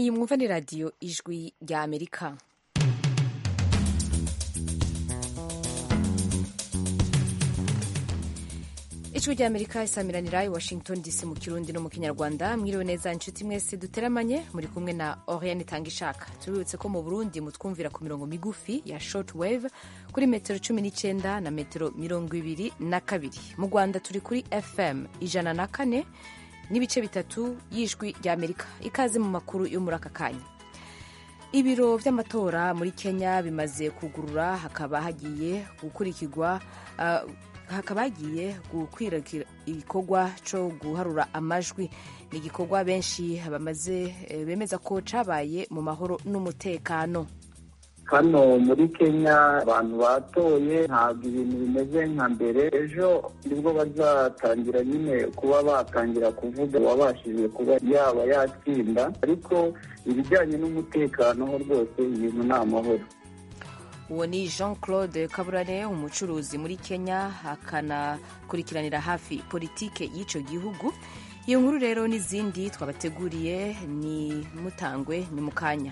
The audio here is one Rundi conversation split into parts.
iyi mwumva ni radiyo ijwi rya amerika ijwi rya amerika isamiranira i washington dc mu kirundi no mu kinyarwanda mwiriwe neza inshuti mwese duteramanye muri kumwe na oriane itanga ishaka tubibutse ko mu burundi mutwumvira ku mirongo migufi ya short wave kuri metero cumi n'icyenda na metero mirongo ibiri na kabiri mu rwanda turi kuri fm ijana na kane n'ibice bitatu y'ijwi rya amerika ikaze mu makuru yo muri aka kanya ibiro by'amatora muri kenya bimaze kugurura hakaba hagiye gukurikirwa uh, hakaba hagiye gukwirakwira igikorwa cyo guharura amajwi ni igikorwa benshi bamaze bemeza ko cabaye mu mahoro n'umutekano hano muri kenya abantu batoye ntabwo ibintu bimeze nka mbere ejo nibwo bazatangira nyine kuba batangira kuvuga uwabashije kuba yaba yatsinda ariko ibijyanye n'umutekano ho rwose ibintu ni amahoro uwo ni jean claude kaburane umucuruzi muri kenya akanakurikiranira hafi politike y'icyo gihugu iyo nkuru rero n'izindi twabateguriye ni mutangwe ni mu kanya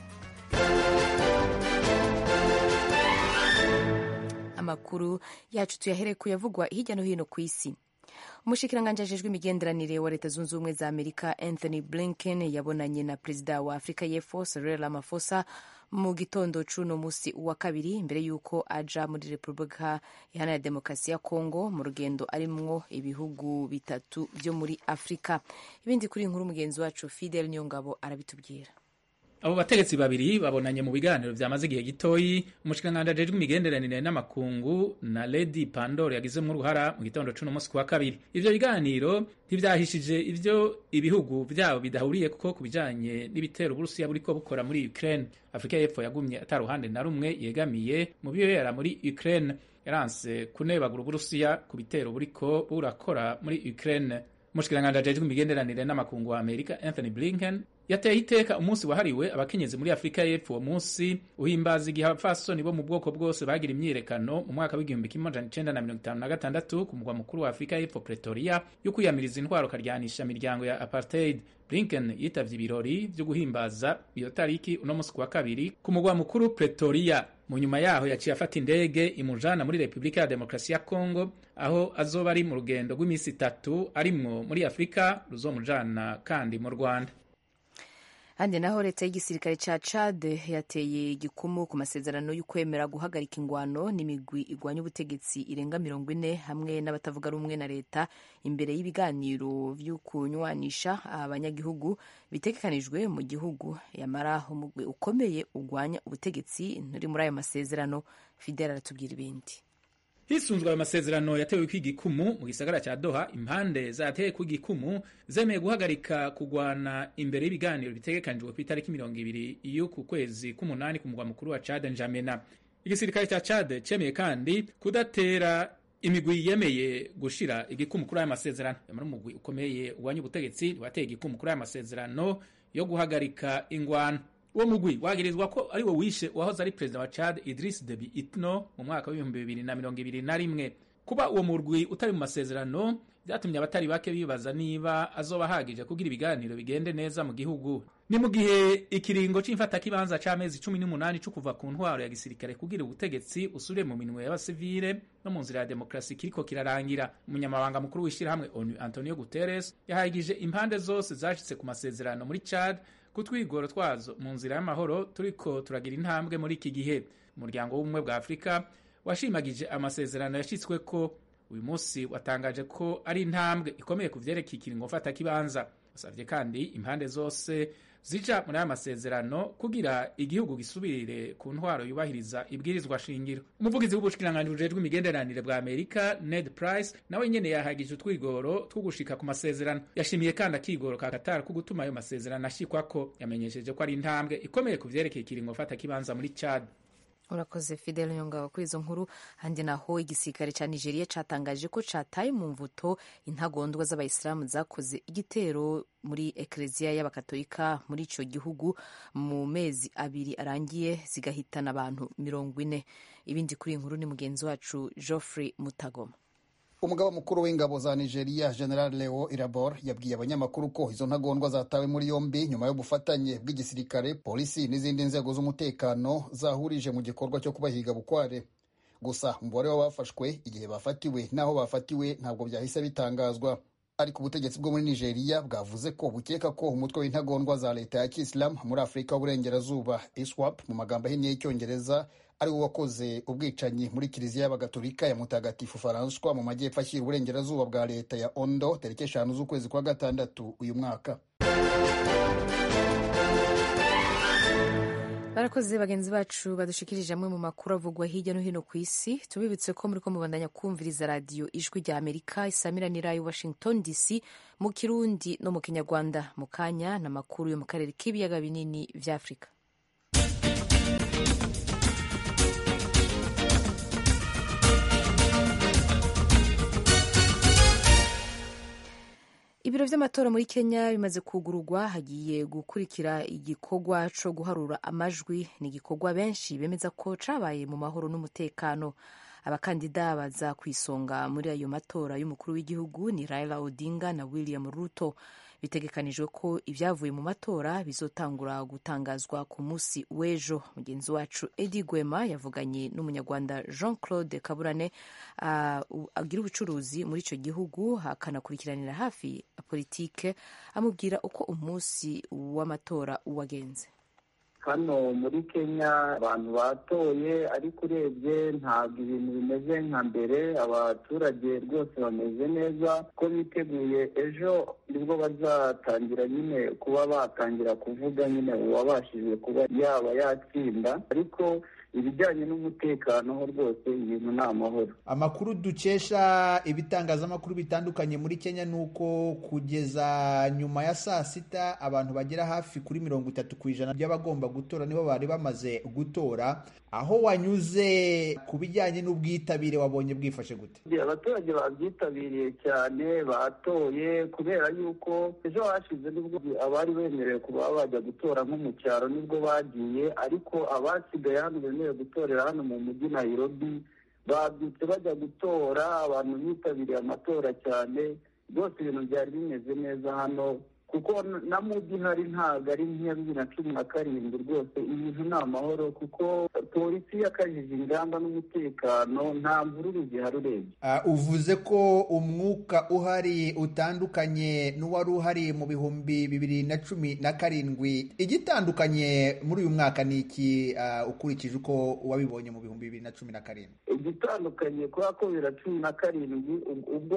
amakuru yacu tuyahere kuyavugwa hirya no hino ku isi umushikiranganji ajejwe imigenderanire wa leta zunze ubumwe za amerika anthony blinken yabonanye na perezida wa afurika y'epfo cyril ramaphosa mu gitondo c'uno musi wa kabiri imbere y'uko aja muri repubulika iharanira demokarasi ya kongo mu rugendo arimwo ibihugu bitatu vyo muri afurika ibindi kuri inkuru mugenzi wacu fidel niyongabo arabitubwira abo bategetsi babiri babonanye mu biganiro vyamaze igihe gitoyi umushikiranganji ajejwe imigenderanire n'amakungu na lady pandor yagizemwo uruhara mu gitondo c'uno musi wa kabiri ivyo biganiro ntivyahishije ivyo ibihugu vyabo bidahuriye kuko ku bijanye n'ibitero uburusiya buriko bukora muri ukraine afurika y'epfo yagumye ata ruhande na rumwe yegamiye mu bibera muri ukraine yaranse kunebagura uburusiya ku bitero buriko burakora muri ukraine umushikiranganji ajejwe imigenderanire n'amakungu wa amerika anthony blinken yateye iteka umunsi wahariwe abakenyezi muri afurika y'epfo uwo munsi uhimbaza igihe abapfasoni bo mu bwoko bwose bagira imyiyerekano mu mwaka w'igihumbi kimwe amajana icenda na mirongo itanu na gatandatu ku mugwa mukuru wa afurika y'epfo pretoria yo kwiyamiriza intwaro karyanisha imiryango ya apartheid blinken yitavye ibirori vyo guhimbaza iyo tariki uno munsi ku wa kabiri ku mugwa mukuru pretoria mu nyuma yaho yaciye afata indege imujana muri repubulika ya demokarasi ya congo aho azoba ari mu rugendo rw'iminsi itatu arimwo muri afurika ruzomujana kandi mu rwanda handi naho leta y'igisirikare ca Chad yateye igikumu ku masezerano y'ukwemera guhagarika ingwano n'imigwi igwanya ubutegetsi irenga mirongo ine hamwe n'abatavuga rumwe na leta imbere y'ibiganiro vy'ukunywanisha abanyagihugu bitegekanijwe mu gihugu yamara umugwi ukomeye ugwanya ubutegetsi nturi muri ayo masezerano Fidel aratubwira ibindi hisunzwe ayo masezerano yatewe kw'igikumu mu gisagara cya doha impande zateye kw'igikumu zemeye guhagarika kugwana imbere y'ibiganiro bitegekanijwe ku itariki mirongo ibiri y'uku kwezi k'umunani ku mugwa mukuru wa cad njamena igisirikare cya cad cemeye kandi kudatera imigwi yemeye gushira igikumu kuri aya masezerano yamara umugwi ukomeye ugwanya ubutegetsi wateye igikumu kuri aya masezerano yo guhagarika ingwano uwo mugwi wagirizwa ko ari wo wishe uwahoze ari perezida wa Chad Idris Deby Itno mu mwaka w'ibihumbi bibiri na mirongo ibiri na rimwe kuba uwo murwi utari mu masezerano vyatumye abatari bake bibaza niba azoba ahagije kugira ibiganiro bigende neza mu gihugu ni mu gihe ikiringo c'imfatakibanza c'amezi cumi n'umunani co kuva ku ntwaro ya gisirikare kugira ubutegetsi usubire mu minwe y'abasivile no mu nzira ya demokarasi kiriko kirarangira umunyamabanga mukuru w'ishirahamwe onu antonio guterres yahagije impande zose zashitse ku masezerano muri chad kutwigoro twazo mu nzira y'amahoro turiko turagira intambwe muri iki gihe umuryango w'ubumwe bwa afurika washimagije amasezerano yashyitsweko uyu munsi watangaje ko ari intambwe ikomeye ku vyerekeye ikiringo mfata kibanza wasavye kandi impande zose zija muri aya masezerano kugira igihugu gisubirire ku ntwaro yubahiriza ibwirizwa shingiro umuvugizi w'ubushikiranganji bujejwe imigenderanire bwa amerika ned price nawe nyene yahagije utwigoro two gushika ku masezerano yashimiye kandi akigoro ka qatar ko gutuma ayo masezerano ashikwako yamenyesheje ko ari intambwe ikomeye ku vyerekeye ikiringo mfata kibanza muri chad urakoze fidel nyongabo kuri izo nkuru handi naho igisirikare ca nigeria catangaje ko cataye mu mvuto intagondwa z'abayisilamu zakoze igitero muri ekleziya y'abakatolika muri ico gihugu mu mezi abiri arangiye zigahitana abantu mirongo ine ibindi kuri iyi nkuru ni mugenzi wacu geoffrey mutagoma umugaba mukuru w'ingabo za nigeria general leo irabor yabwiye abanyamakuru ko izo ntagondwa zatawe muri yombi nyuma y'ubufatanye bw'igisirikare polisi n'izindi nzego z'umutekano zahurije mu gikorwa cyo kubahiga bukware gusa umubare w'abafashwe igihe bafatiwe n'aho bafatiwe ntabwo byahise bitangazwa ariko ubutegetsi bwo muri nigeria bwavuze ko bukeka ko umutwe w'intagondwa za leta ya kisilamu muri afurika y'uburengerazuba iswap mu magambo ahinnye y'icyongereza ari wo wakoze ubwicanyi muri kiliziya y'abagatolika ya mutagatifu faranswa mu majyepfo ashyira uburengerazuba bwa leta ya ondo tariki eshanu z'ukwezi kwa gatandatu uyu mwaka barakoze bagenzi bacu badushikirije amwe mu makuru avugwa hirya no hino ku isi tubibutse ko muri ko mubandanya kumviriza radiyo ijwi rya amerika isamiranira i washington dc mu kirundi no mu kinyarwanda mu kanya n'amakuru yo mu karere k'ibiyaga binini vya afurika ibiro vy'amatora muri kenya bimaze kugururwa hagiye gukurikira igikorwa co guharura amajwi ni igikorwa benshi bemeza ko cabaye mu mahoro n'umutekano abakandida baza ku isonga muri ayo matora y'umukuru w'igihugu ni raila odinga na william ruto bitegekanijwe ko ibyavuye mu matora bizotangura gutangazwa ku munsi w'ejo mugenzi wacu edi gwema yavuganye n'umunyarwanda jean claude kaburane uh, agira ubucuruzi muri icyo gihugu akanakurikiranira hafi politike amubwira uko umunsi w'amatora wagenze hano muri kenya abantu batoye ariko urebye ntabwo ibintu bimeze nka mbere abaturage rwose bameze neza ko biteguye ejo nibwo bazatangira nyine kuba batangira kuvuga nyine uwabashije kuba yaba yatsinda ariko ibijyanye n'umutekano ho rwose ibintu ni amahoro amakuru dukesha ibitangazamakuru bitandukanye muri kenya ni uko kugeza nyuma ya saa sita abantu bagera hafi kuri mirongo itatu ku ijana by'abagomba gutora nibo bari bamaze gutora aho wanyuze ku bijyanye n'ubwitabire wabonye bwifashe gute abaturage babyitabiriye cyane batoye kubera yuko ejo hashize nibwo abari bemerewe kuba bajya gutora nko mu cyaro nibwo bagiye ariko abasigaye hano bemerewe gutorera hano mu mujyi Nairobi babyutse bajya gutora abantu bitabiriye amatora cyane rwose ibintu byari bimeze neza hano kuko na mujyi ihari ntabwo ari nk'iya bibiri na cumi na karindwi rwose ibintu ni amahoro kuko polisi yakajije ingamba n'umutekano nta mvururu zihari urebye uvuze ko umwuka uhari utandukanye n'uwari uhari mu bihumbi bibiri na cumi na karindwi igitandukanye muri uyu mwaka ni iki ukurikije uko wabibonye mu bihumbi bibiri na cumi na karindwi igitandukanye kubera ko bibiri na cumi na karindwi ubwo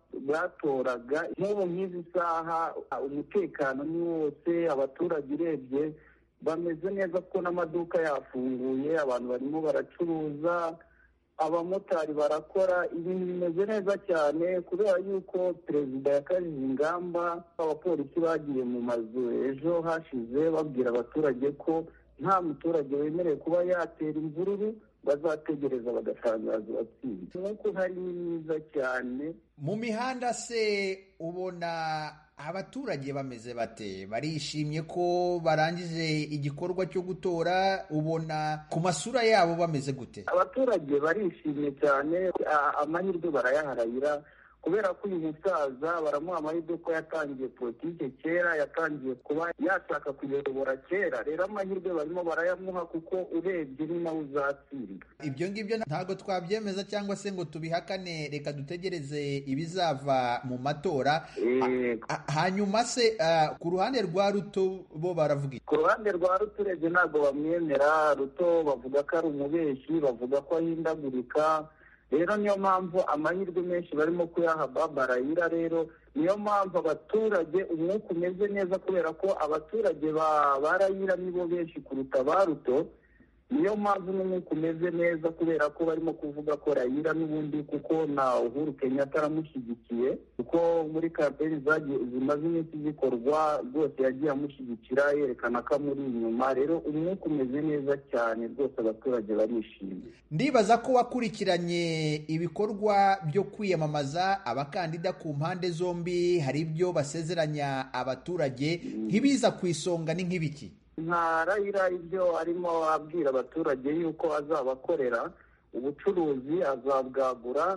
batoraga nk'ubu nk'izi saha umutekano ni wose abaturage urebye bameze neza kuko n'amaduka yafunguye abantu barimo baracuruza abamotari barakora ibintu bimeze neza cyane kubera yuko perezida yakajije ingamba abapolisi bagiye mu mazu ejo hashize babwira abaturage ko nta muturage wemerewe kuba yatera imvururu bazategereza bagatangaza uwatsinze nk'uko hari ni mwiza cyane mu mihanda se ubona abaturage bameze bate barishimye ko barangije igikorwa cyo gutora ubona ku masura yabo bameze gute abaturage barishimye cyane amahirwe barayaharayira kubera ko uyu musaza baramuha amahirwe ko yatangiye politike kera yatangiye kuba yashaka kuyobora kera rero amahirwe barimo barayamuha kuko urebye ni nawe uzatsinda ibyo ngibyo ntabwo twabyemeza cyangwa se ngo tubihakane reka dutegereze ibizava mu matora hanyuma se ku ruhande rwa ruto bo baravuga ku ruhande rwa ruto urebye ntabwo bamwemera ruto bavuga ko ari umubeshyi bavuga ko ahindagurika rero niyo mpamvu amahirwe menshi barimo kuyaha babarayira rero niyo mpamvu abaturage umwuka umeze neza kubera ko abaturage ba rayira nibo benshi kuruta ba ruto niyo mpamvu n'umwuka umeze neza kubera ko barimo kuvuga ko rayira n'ubundi kuko na uhuru kenyatta aramushyigikiye kuko muri kampeni zimaze iminsi zikorwa rwose yagiye amushyigikira yerekana ko amuri inyuma rero umwuka umeze neza cyane rwose abaturage barishimye ndibaza ko wakurikiranye ibikorwa byo kwiyamamaza abakandida ku mpande zombi hari ibyo basezeranya abaturage nk'ibiza ku isonga ni nk'ibiki nka rayira ibyo arimo abwira abaturage yuko azabakorera ubucuruzi azabwagura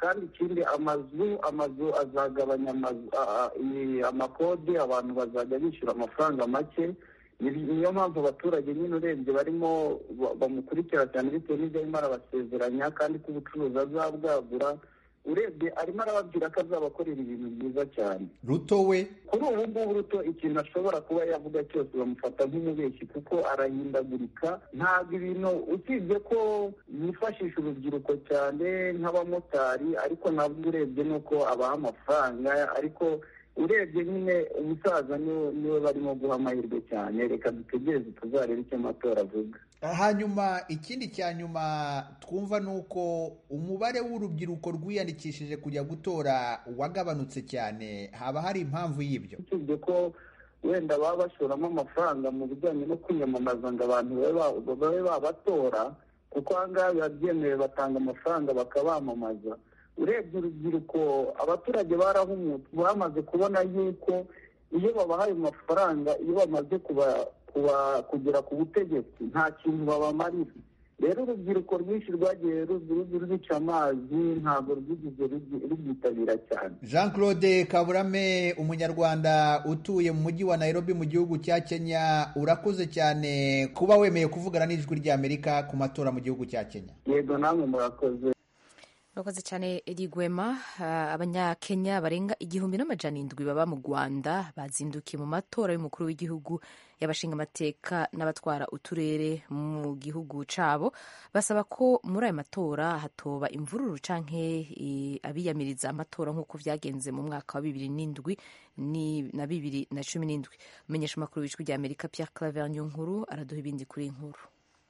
kandi ikindi amazu amazu azagabanya amazu a- a- i- amakode abantu bazajya bishyura amafaranga make Ni- niyo mpamvu abaturage nyine urebye barimo ba- bamukurikira cyane bitewe n'ibyo arimo arabasezeranya kandi ko ubucuruzi azabwagura urebye arimo arababwira ko azabakorera ibintu byiza cyane ruto we kuri ubu ngubu ruto ikintu ashobora kuba yavuga cyose bamufata nk'umubeshyi kuko arahindagurika ntabwo ibintu usibye ko yifashisha urubyiruko cyane nk'abamotari ariko nabwo urebye nuko abaha amafaranga ariko urebye nyine umusaza niwe niwe barimo guha amahirwe cyane reka dutegereze tuzarebe icyo amatora avuga hanyuma ikindi cya nyuma twumva ni uko umubare w'urubyiruko rwiyandikishije kujya gutora wagabanutse cyane haba hari impamvu y'ibyo usibye ko wenda baba bashoramo amafaranga mu bijyanye no kwiyamamaza ngo abantu babe ba- babe babatora kuko aha ngaha biba byemewe batanga amafaranga bakabamamaza urebye urubyiruko abaturage barahumutse bamaze kubona yuko iyo babahaye amafaranga iyo bamaze kuba kuba kugera ku butegetsi nta kintu babamarira rero urubyiruko rwinshi rwagiye ru- ru- rubica amazi ntabwo rwigeze rugi- rubyitabira cyane jean claude kaburame umunyarwanda utuye mu mujyi wa nairobi mu gihugu cya kenya urakoze cyane kuba wemeye kuvugana n'ijwi ry'amerika ku matora mu gihugu cya kenya yego namwe murakoze murakoze cyane eri gwema Ah, abanyakenya barenga igihumbi n'amajana indwi baba mu rwanda bazindukiye mu matora y'umukuru w'igihugu y'abashinga amateka n'abatwara uturere mu gihugu cabo basaba ko muri ayo matora hatoba imvururu canke eh, abiyamiriza amatora nk'uko vyagenze mu mwaka wa bibiri n'indwi ni- na bibiri na cumi n'indwi umenyesha amakuru w'ijwi rya amerika pierre claver nkuru araduha ibindi kuri iyi nkuru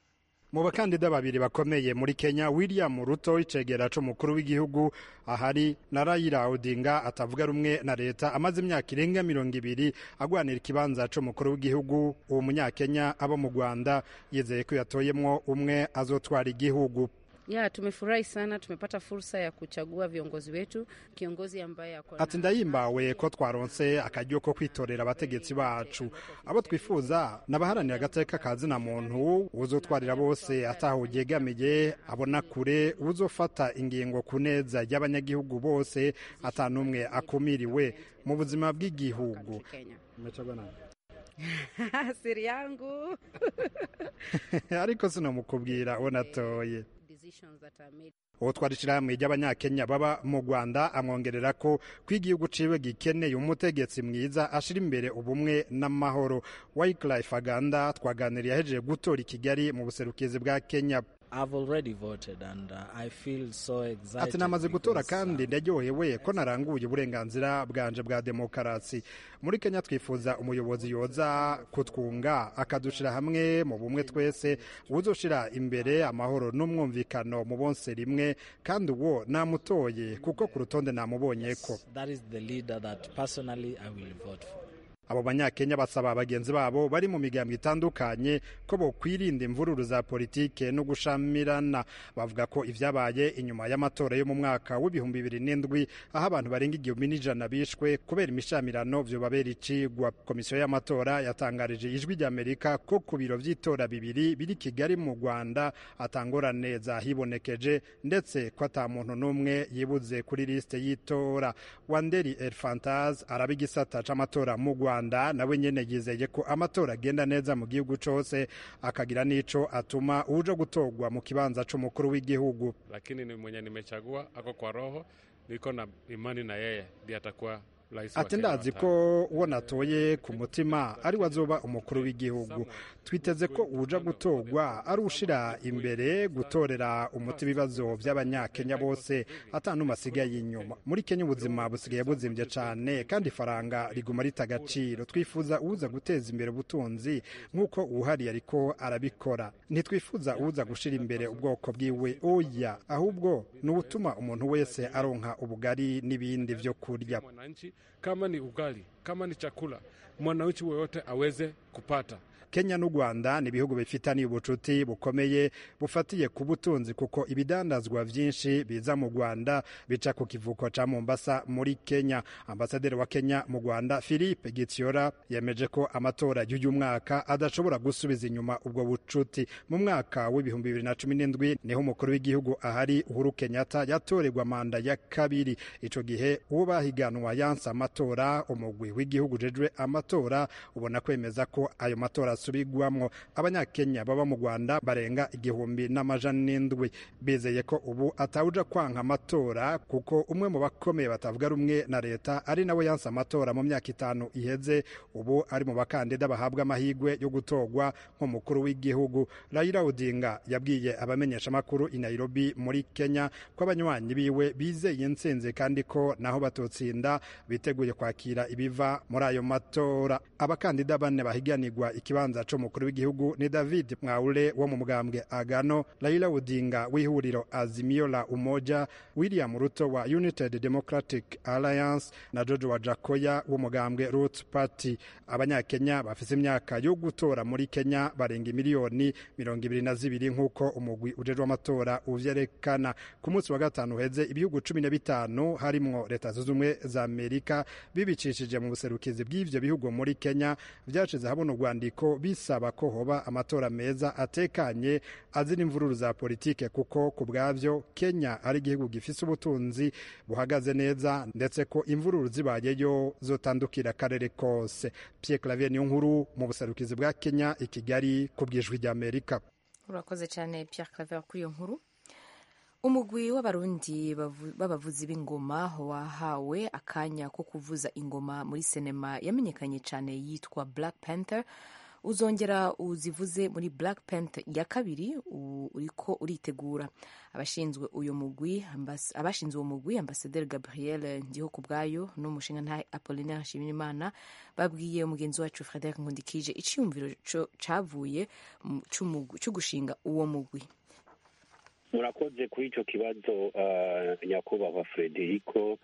mu bakandida babiri bakomeye muri kenya william ruto icegera c'umukuru w'igihugu ahari na raila odinga atavuga rumwe na leta amaze imyaka irenga mirongo ibiri agwanira ikibanza c'umukuru w'igihugu uwo munyakenya abo mu rwanda yizeye ko yatoyemwo umwe azotwara igihugu Ya, tumefurahi sana, tumepata fursa ya kuchagua viongozi wetu, kiongozi ambaye ako ati ndahimbawe ko twaronse akaryo ko kwitorera abategetsi bacu abo twifuza n'abaharanira agateka ka zina muntu uzotwarira bose ataho yegamiye abona kure uzofata ingingo ku neza y'abanyagihugu bose ata n'umwe akumiriwe mu buzima bw'igihugu Kenya. Umechagua nani? Siri yangu. ariko sinamukubwira uwo natoye Decisions that are made. uwo twari ishyirahamwe ry'abanyakenya baba mu rwanda amwongerera ko ko igihugu ciwe gikeneye umutegetsi mwiza ashira imbere ubumwe n'amahoro wyclife aganda twaganiriye ahejeje gutora i kigali mu buserukizi bwa kenya I've already voted and uh, I feel so excited. ati namaze gutora because, kandi uh, ndaryohewe ko naranguye uburenganzira bwanje bwa demokarasi muri kenya twifuza umuyobozi yoza kutwunga akadushira hamwe mu bumwe twese uzoshira imbere amahoro n'umwumvikano mu bonse rimwe kandi uwo namutoye kuko ku rutonde namubonyeko that is the leader that personally I will vote for. abo banyakenya basaba bagenzi babo bari mu migambwe itandukanye ko bokwirinda imvururu za politike no gushamirana bavuga ko ivyabaye inyuma y'amatora yo mu mwaka w'ibihumbi bibiri n'indwi aho abantu barenga igihumbi n'ijana bishwe kubera imishamirano vyobabera icigwa komisiyo y'amatora yatangarije ijwi ry'amerika ko ku biro vy'itora bibiri biri kigali mu rwanda atangorane zahibonekeje ndetse ko ata muntu n'umwe yibuze kuri lisite y'itora wanderi elfantaz araba igisata c'amatora mu rwanda nawe nyene yizeye ko amatora agenda neza mu gihugu cose akagira n'ico atuma uje gutorwa mu kibanza c'umukuru w'igihugu lakini ni mwenye nimechagua ako kwa roho, niko na imani na yeye ndiye atakuwa rais wa ati Kenya ndazi wa ko uwo natoye ku mutima ari we azoba umukuru w'igihugu twiteze ko uja gutorwa ari ushira imbere gutorera umuti ibibazo by'abanyakenya bose atanuma asigaye inyuma muri kenya ubuzima busigaye buzimbye cyane kandi ifaranga riguma rita agaciro twifuza uza guteza imbere ubutunzi nk'uko uwuhari ariko arabikora ntitwifuza uza gushira imbere ubwoko bwiwe oya ahubwo ni ubutuma umuntu wese aronka ubugari n'ibindi vyo kurya mwananchi, kama ni ugali, kama ni chakula, mwananchi woyote aweze kupata. kenya n'u rwanda ni ibihugu bifitaniye ubucuti bukomeye bufatiye ku butunzi kuko ibidandazwa vyinshi biza mu rwanda bica ku kivuko ca mombasa muri kenya ambasaderi wa kenya mu rwanda philippe gitiora yemeje ko amatora y'uyu mwaka adashobora gusubiza inyuma ubwo bucuti mu mwaka w'ibihumbi bibiri na cumi n'indwi niho umukuru w'igihugu ahari uhuru kenyatta yatorerwa manda ya kabiri ico gihe uwo bahiganwa yanse amatora umugwi w'igihugu ujejwe amatora ubona kwemeza ko ayo matora asubigwamwo abanyakenya baba mu rwanda barenga igihumbi n'amajana n'indwi bizeye ko ubu atawuja kwanka amatora kuko umwe mu bakomeye batavuga rumwe na leta ari nawe yanse amatora mu myaka itanu iheze ubu ari mu bakandida bahabwa amahirwe yo gutorwa nk'umukuru w'igihugu Raila Odinga yabwiye abamenyeshamakuru i Nairobi muri Kenya ko abanywanyi biwe bizeye intsinzi kandi ko naho batotsinda biteguye kwakira ibiva muri ayo matora abakandida bane bahiganirwa ikibanza c'umukuru w'igihugu ni David Mwaure wo mu mugambwe Agano Raila Odinga w'ihuriro Azimio la Umoja William Ruto wa United Democratic Alliance na George Wajakoya w'umugambwe Roots Party abanyakenya bafise imyaka yo gutora muri Kenya barenga miliyoni mirongo ibiri na zibiri nk'uko umugwi ujejwe amatora uvyerekana ku munsi wa gatanu uheze ibihugu cumi na bitanu harimwo leta zunze ubumwe za amerika bibicishije mu buserukizi bw'ivyo bihugu muri kenya vyashize habona urwandiko bisaba ko hoba amatora meza atekanye azira imvururu za politike kuko ku bwavyo kenya ari igihugu gifise ubutunzi buhagaze neza ndetse ko imvururu zibayeyo zotandukira akarere kose pierre clavier niyo nkuru mu buserukizi bwa kenya i kigali ku bw'ijwi ry'amerika urakoze cyane Pierre Claver kuri iyo nkuru umugwi w'abarundi b'abavuzi b'ingoma wahawe akanya ko kuvuza ingoma muri sinema yamenyekanye cyane yitwa Black Panther uzongera uzivuze muri Black Panther ya kabiri uriko uritegura abashinzwe uyu mugwi abashinzwe uwo mugwi ambasaderi Gabriel ndiho ku bwayo n'umushinga nta Apollinaire Nshimiyimana babwiye umugenzi wacu Frederic Nkundikije iciyumviro cavuye cyo gushinga uwo mugwi murakoze kuri icyo kibazo nyakubahwa Frederico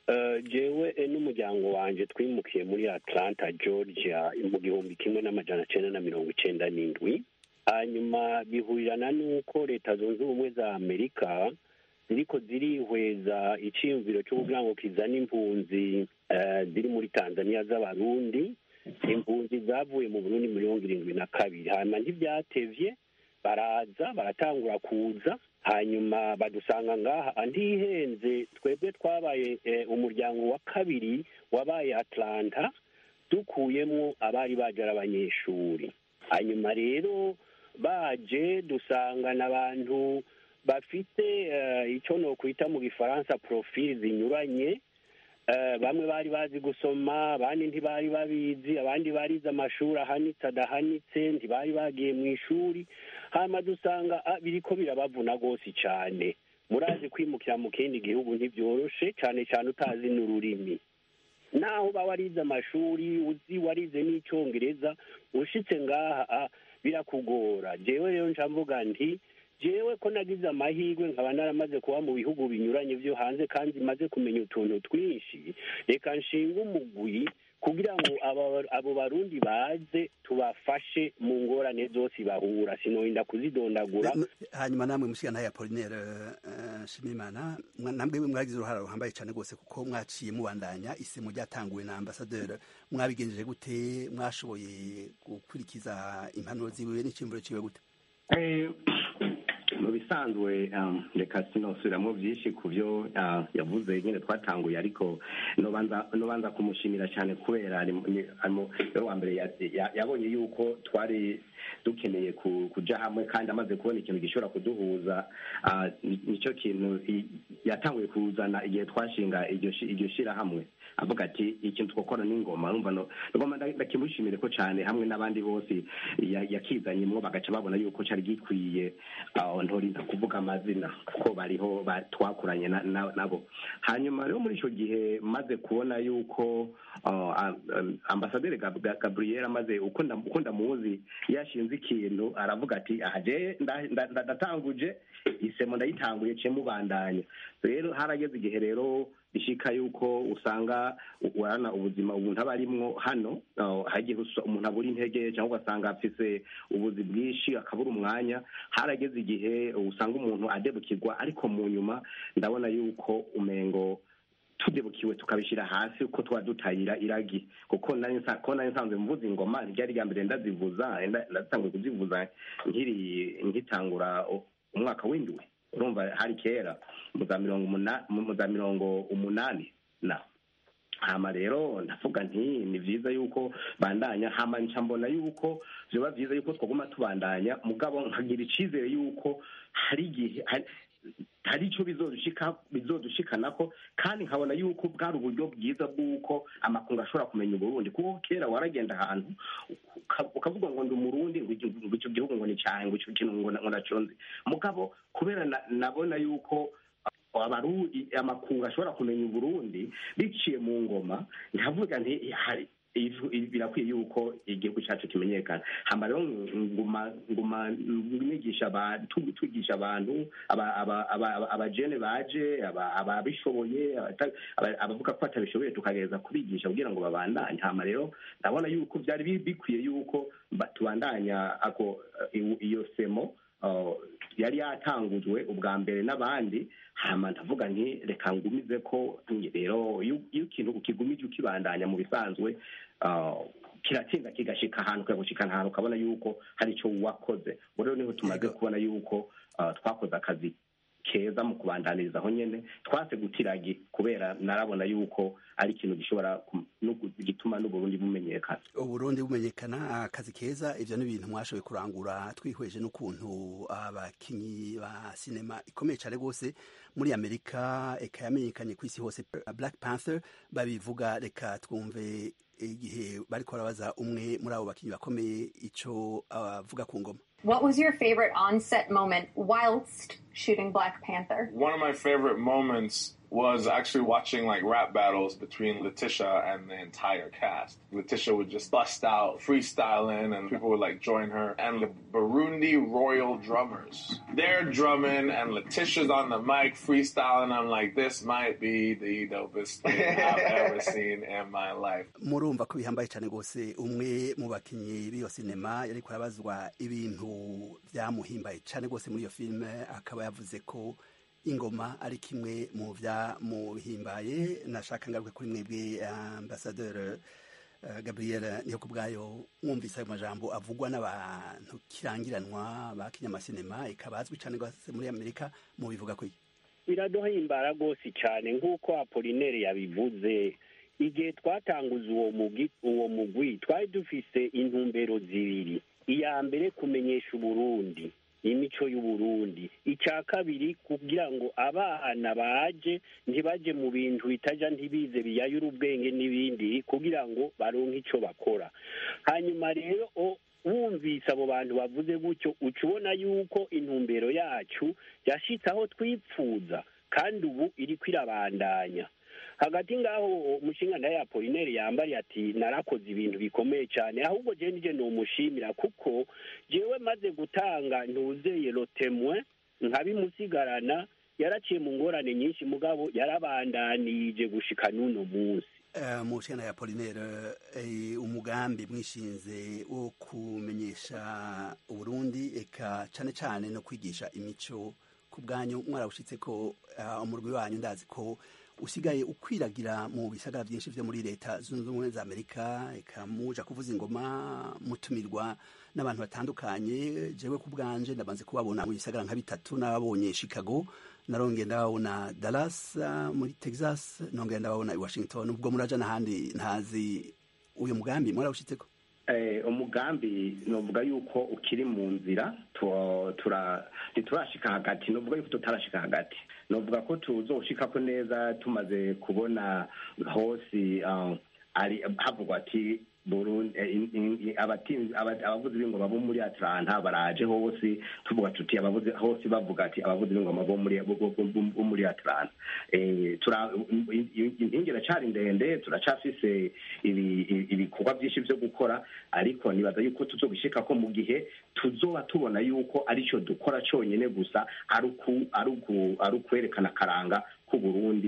jewe n'umuryango wanjye twimukiye muri atlanta georgia mu gihumbi kimwe n'amajana cyenda na mirongo icyenda n'indwi hanyuma bihurirana n'uko leta zunze ubumwe za amerika ziriko zirihweza icyiyumviro cyo kugira ngo kizane impunzi ziri muri tanzania z'abarundi impunzi zavuye mu burundi mirongo irindwi na kabiri hanyuma ntibyatevye baraza baratangura kuza hanyuma badusanga ngaha ntihenze twebwe twabaye umuryango wa kabiri wabaye atlanta dukuyemo abari baje ari abanyeshuri hanyuma rero baje dusangana abantu bafite icyo nokwita mu gifaransa profili zinyuranye bamwe bari bazi gusoma abandi ntibari babizi abandi barize amashuri ahanitse adahanitse ntibari bagiye mu ishuri hanyuma dusanga biriko birabavuna rwose cyane murazi kwimukira mu kindi gihugu ntibyoroshe cyane cyane utazi n'ururimi naho uba warize amashuri uzi warize n'icyongereza ushitse ngaha birakugora jewe rero nca mvuga nti jewe ko nagize amahirwe nkaba naramaze kuba mu bihugu binyuranye byo hanze kandi maze kumenya utuntu twinshi reka nshinga umugwi kugira ngo abo barundi baze tubafashe mu ngorane zose bahura sinorinda kuzidondagura hanyuma namwe mushikana ya Apollinaire Shimimana namwe mwagize uruhara ruhambaye cyane rwose kuko mwaciye mubandanya isemo ryatanguwe na ambassadeur mwabigenjeje gute mwashoboye gukurikiza impanuro ziwe n'icyumviro ciwe gute mu bisanzwe reka sinosubiramo byinshi ku byo yavuze nyine twatanguye ariko nobanza kumushimira cyane kubera niwe wa mbere yabonye yuko twari dukeneye kujya hamwe kandi amaze kubona ikintu gishobora kuduhuza nicyo kintu yatanguye kuzana igihe twashinga iryo shyirahamwe avuga ati ikintu twakora n'ingoma ngoma ndakimushimire ko cyane hamwe n'abandi bose yakizanyemo bagaca babona yuko cyari gikwiye ntorinda kuvuga amazina kuko bariho twakuranye nabo hanyuma rero muri icyo gihe maze kubona yuko ambasaderi gabriel amaze uko ndamuzi yashinze ikintu aravuga ati ahaje ndatanguje isemo ndayitanguye cye mubandanya rero harageze igihe rero bishika yuko usanga urana ubuzima umuntu aba arimwo hano hagiye umuntu abura intege cyangwa ugasanga afise ubuzi bwinshi akabura umwanya harageze igihe usanga umuntu adebukirwa ariko mu nyuma ndabona yuko umengo tudebukiwe tukabishyira hasi uko twaba dutayira iragi kuko nari nsanzwe mvuza ingoma ryari rya mbere ndazivuza ndatanguye kuzivuza nkiri nkitangura umwaka w'indwi urumva hari kera mu za mirongo umunani mu za mirongo umunani na hama rero ndavuga nti ni byiza yuko bandanya hama nca mbona yuko vyoba vyiza yuko twaguma tubandanya mugabo nkagira icizere yuko hari igihe hari icyo bizodushikanako kandi nkabona yuko bwari uburyo bwiza bw'uko amakungu ashobora kumenya uburundi kuko kera waragenda ahantu ukavuga ngo ndi umurundi ngo icyo gihugu ngo ni cyawe ngo icyo kintu ngo naconze mugabo kubera nabona yuko amakungu ashobora kumenya uburundi biciye mu ngoma nkavuga nti hari birakwiye yuko igihugu cyacu kimenyekana hama rero nguma nguma nigisha tugisha abantu abajene baje ababishoboye abavuga ko batabishoboye tukagereza kubigisha kugira ngo babandanye hama rero ndabona yuko byari bikwiye yuko tubandanya ako iyo semo yari yatangujwe ubwa mbere n'abandi hama ndavuga nti reka ngumize ko rero iyo ikintu ukigumije ukibandanya mu bisanzwe kiratsinda kigashika ahantu kagushikana ahantu ukabona yuko hari icyo wakoze rero niho tumaze kubona yuko twakoze akazi keza mu kubandaniriza aho nyene twase gutiragi kubera narabona yuko ari ikintu gishobora gituma n'uburundi bumenyekana uburundi bumenyekana akazi keza ivyo ni ibintu mwashoboye kurangura twihweje n'ukuntu abakinyi ba sinema ikomeye cyane rwose muri amerika eka yamenyekanye ku isi hose black panther babivuga reka twumve igihe bariko barabaza umwe muri abo bakinyi bakomeye ico avuga ku ngoma What was your favorite on-set moment whilst shooting Black Panther? One of my favorite moments was actually watching like rap battles between Letitia and the entire cast. Letitia would just bust out freestyling and people would like join her. And the Burundi Royal Drummers, they're drumming and Letitia's on the mic freestyling. I'm like, this might be the dopest thing I've ever seen in my life. murumva ko bihambaye cyane rwose umwe mu bakinnyi b'iyo sinema yari kurabazwa ibintu byamuhimbaye cyane rwose muri iyo filime akaba yavuze ko ingoma ari kimwe mu byamuhimbaye nashaka ngaruke kuri mwebwe ambasaderi gabriel niyo ku bwayo mwumvise ayo majambo avugwa n'abantu kirangiranwa ba kinyamasinema ikaba azwi cyane rwose muri amerika mubivuga ko biraduhimbara rwose cyane nk'uko apolinere yabivuze igihe twatanguza uwo mugwi uwo mugwi twari dufise intumbero zibiri iya mbere kumenyesha uburundi imico y'uburundi icya kabiri kugira ngo abana baje ntibaje mu bintu bitaja ntibize biyayura ubwenge n'ibindi kugira ngo baronke icyo bakora hanyuma rero wumvise abo bantu bavuze gutyo uca ubona yuko intumbero yacu yashitse aho twipfuza kandi ubu iriko irabandanya hagati ngaho umushinga ya Apolinere yambariye ati narakoze ibintu bikomeye cyane ahubwo je nije nomushimira kuko jewe maze gutanga ntuzeye lotemwe nkabimusigarana yaraciye mu ngorane nyinshi mugabo yarabandanije gushika n'uno munsi mu nshinga ya Apolinere umugambi mwishinze wo kumenyesha uburundi eka cane cane no kwigisha imico ku bwanyu mwarawushitse ko umurwi wanyu ndazi ko usigaye ukwiragira mu bisagara byinshi byo muri leta zunze ubumwe za amerika eka muja kuvuza ingoma mutumirwa n'abantu batandukanye jewe ku bwanje ndabanze kubabona mu bisagara nka bitatu n'ababonye chicago narongeye ndababona dallas muri texas nongeye ndababona i washington ubwo muraja n'ahandi ntazi uyu mugambi mwarawushitseko umugambi novuga yuko ukiri mu nzira ntiturashika hagati novuga yuko tutarashika hagati novuga ko tuzoshikako neza tumaze kubona hose ari havugwa ati abavuzi b'ingoma bo muri atlanta baraje hose tuvuga tuti abavuzi hose bavuga ati abavuzi b'ingoma bo muri atlanta inkingi iracari ndende turacafise ibikorwa byinshi byo gukora ariko nibaza yuko tuzobishika ko mu gihe tuzoba tubona yuko arico dukora conyene gusa ari ukwerekana akaranga k'uburundi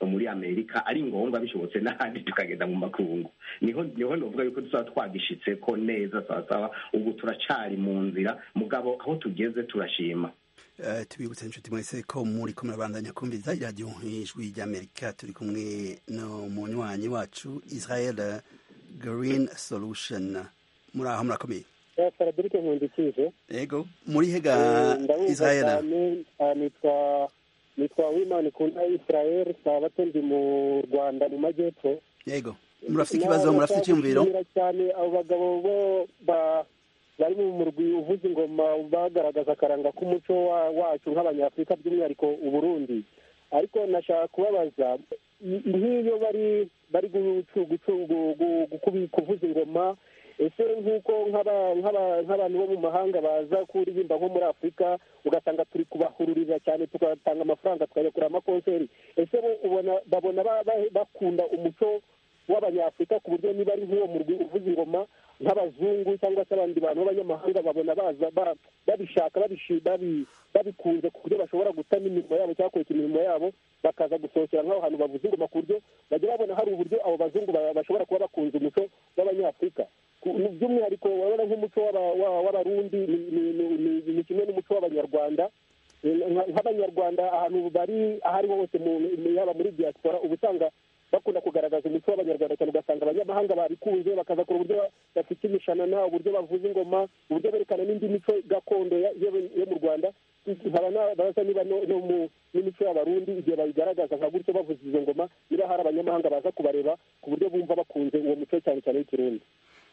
muri amerika ari ngombwa bishobotse n'ahandi tukagenda mu makungu niho niho novuga yuko tuzaba twagishitse ko neza sawasawa ubu turacari mu nzira mugabo aho tugeze turashima Eh, tubibutse inshuti mwese ko muri ko murabandanya kumviriza iradiyo ijwi ry'amerika turi kumwe no munywanyi wacu israel green solution muri aho murakomeye frederic nkundikije ego muri hega ndabumva israel cyane ah, nitwa nitwa wimana ikunda israel sabato ndi mu rwanda mu majyepfo yego murafite ikibazo murafite icyumviro Nashaka gushimira cyane abo bagabo bo ba- bari mu murwi uvuza ingoma bagaragaza akaranga k'umuco wa- wacu nk'abanyafurika by'umwihariko uburundi ariko nashaka kubabaza i- nk'iyo bari bari gucu- gucu- gu- gu- gukubi- kuvuza ingoma ese nk'uko nk'aba- nk'aba- nk'abantu bo mu mahanga baza kuririmba nko muri afurika ugasanga turi kubahururira cyane tugatanga amafaranga tukajya kureba amakonseri ese bo ubona babona ba- ba- bakunda umuco w'abanyafurika ku buryo niba ari nk'uwo murwi uvuza ingoma nk'abazungu cyangwa se abandi bantu b'abanyamahanga babona baza ba- babishaka babishi- babi- babikunze ku buryo bashobora gutama imirimo yabo cyangwa kureka imirimo yabo bakaza gusohokera nk'aho hantu bavuza ingoma ku buryo bajya babona hari uburyo abo bazungu ba- bashobora kuba bakunze umuco w'abanyafurika Ku- by'umwihariko urabona nk'umuco w'aba- wa- w'abarundi ni- ni- ni- ni- ni kimwe n'umuco w'abanyarwanda Nka- nk'abanyarwanda ahantu bari aho ariho hose mu- mu- yaba muri diaspora uba usanga bakunda kugaragaza umuco w'abanyarwanda cyane ugasanga abanyamahanga babikunze bakaza kureba uburyo bafite imishanana uburyo bavuza ingoma uburyo berekana n'indi mico gakondo ya- yo yo mu rwanda nkaba nabaza niba no no mu n'imico y'abarundi igihe bayigaragaza nka gutyo bavuza izo ngoma niba hari abanyamahanga baza kubareba ku buryo bumva bakunze uwo muco cyane cyane w'ikirundi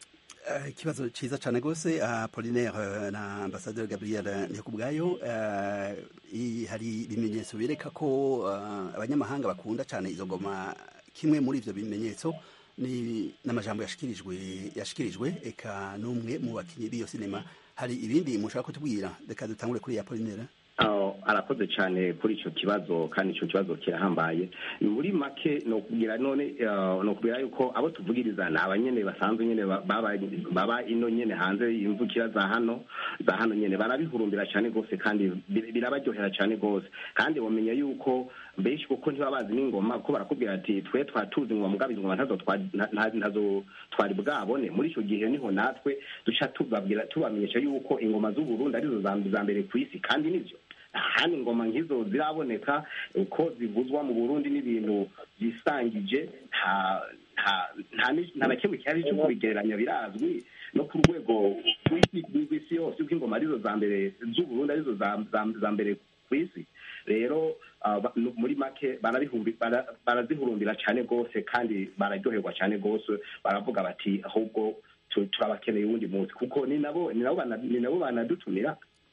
Eh, ikibazo cyiza cyane rwose apolinaire na ambasaderi gabriel nyakubwayo eh, i- hari ibimenyetso bireka ko eh, abanyamahanga bakunda cyane izo ngoma kimwe muri ivyo bimenyetso ni n'amajambo yashikirijwe yashikirijwe eka n'umwe mu bakinyi b'iyo sinema hari ibindi mushaka kutubwira reka dutangure kuri apolinaire aho arakoze cyane kuri icyo kibazo kandi icyo kibazo kirahambaye muri make ni ukubwira none eh, ni ukubwira yuko abo tuvugiriza ni abanyene basanzwe nyene ba- baba baba ino nyene hanze imvukira za hano za hano nyene barabihurumbira cyane rwose kandi bir- birabaryohera cyane rwose kandi bamenya yuko benshi kuko ntibaba bazi n'ingoma kuko barakubwira ati twe twatuzi ingoma mugabo izo ngoma ntazo twa- nta- nta- ntazo twari bwabone muri icyo gihe niho natwe duca tubabwira tubamenyesha yuko ingoma z'uburundi arizo za za mbere ku isi kandi nivyo ahandi ingoma nk'izo ziraboneka uko zivuzwa mu burundi n'ibintu byisangije nta nta nta ni- nta na kimwe cyari cyo kubigereranya birazwi no ku rwego rw'isi rw'isi yose uko ingoma arizo za mbere z'uburundi arizo za- za- za mbere ku isi rero ah, ba- nu- muri make barabihumbi- bara- barazihurumbira cyane rwose kandi bararyoherwa cyane rwose baravuga bati ahubwo tu- turabakeneye uwundi munsi kuko ni nabo ni nabo bana- ni nabo banadutumira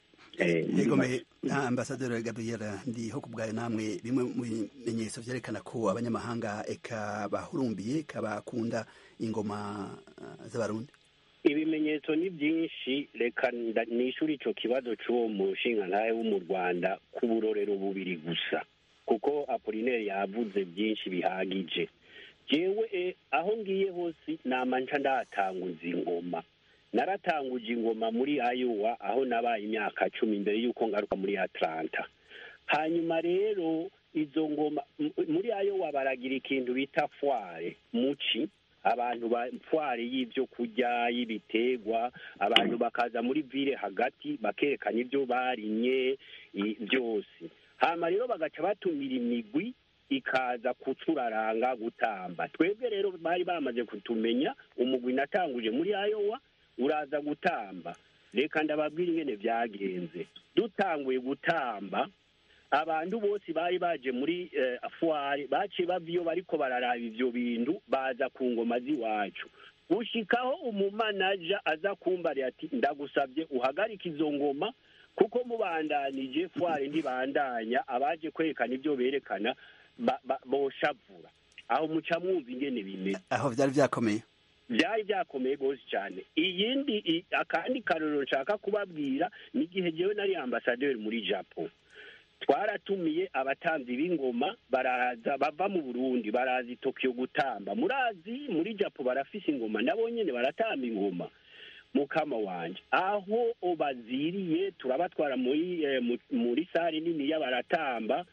Eh, muri yego make. me ambasaderi gabriel ndiho ku bwayo namwe bimwe mu bimenyetso byerekana ko abanyamahanga eka bahurumbiye eka bakunda ingoma eh, z'abarundi ibimenyetso ni byinshi reka nda- nishyure icyo kibazo cy'uwo mushingantahe wo mu rwanda ku burorero bubiri gusa kuko apolineri yavuze byinshi bihagije jewe eh, aho ngiye hose nama nca ndahatanguza ingoma naratanguje ingoma muri ayowa aho nabaye imyaka cumi mbere y'uko ngaruka muri atlanta hanyuma rero izo ngoma m- muri ayowa baragira ikintu bita fware muci abantu ba fware y'ibyo kurya y'ibiterwa abantu bakaza muri vile hagati bakerekana ibyo barimye i- byose hama rero bagaca batumira imigwi ikaza kuturaranga gutamba twebwe rero bari bamaze kutumenya umugwi natanguje muri ayowa uraza gutamba reka ndababwira ingene byagenze dutanguye gutamba abantu bose bari baje muri eh, fuwari baciye bava iyo bariko bararaba ivyo bintu baza ku ngoma z'iwacu gushikaho umumanaja aza kumbarira ati ndagusabye uhagarike izo ngoma kuko mubandanije fuwari ntibandanya abaje kwerekana ibyo berekana ba- ba- boshavura aho muca mwumva ingene bimeze aho byari byakomeye byari byakomeye rwose cyane iyindi i- akandi karorero nshaka kubabwira ni igihe jewe nari ambasaderi muri japo twaratumiye abatanzi b'ingoma baraza bava mu burundi baraza i tokiyo gutamba murazi muri japo barafise ingoma nabo nyene baratamba ingoma mukama wanje aho baziriye turabatwara muri eh, mu- muri sare nini baratamba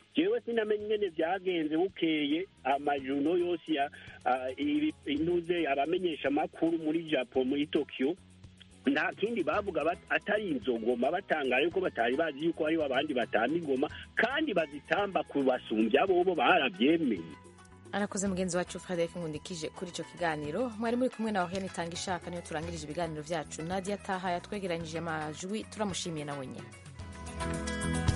jewe sinamenye ingene vyagenze bukeye amajuno yose ya ah, ibi- intuze abamenyesha amakuru muri japo muri tokyo nta kindi bavuga bat- atari izo ngoma batangara yuko batari bazi yuko hariho abandi batamba ingoma kandi bazitamba kubasumbya bobo baravyemeye arakoze mugenzi wacu frederic nkundikije kuri icyo kiganiro mwari muri kumwe na waheni itanga ishaka niyo turangirije ibiganiro byacu nadia taha yatwegeranyije amajwi turamushimiye nawe nyine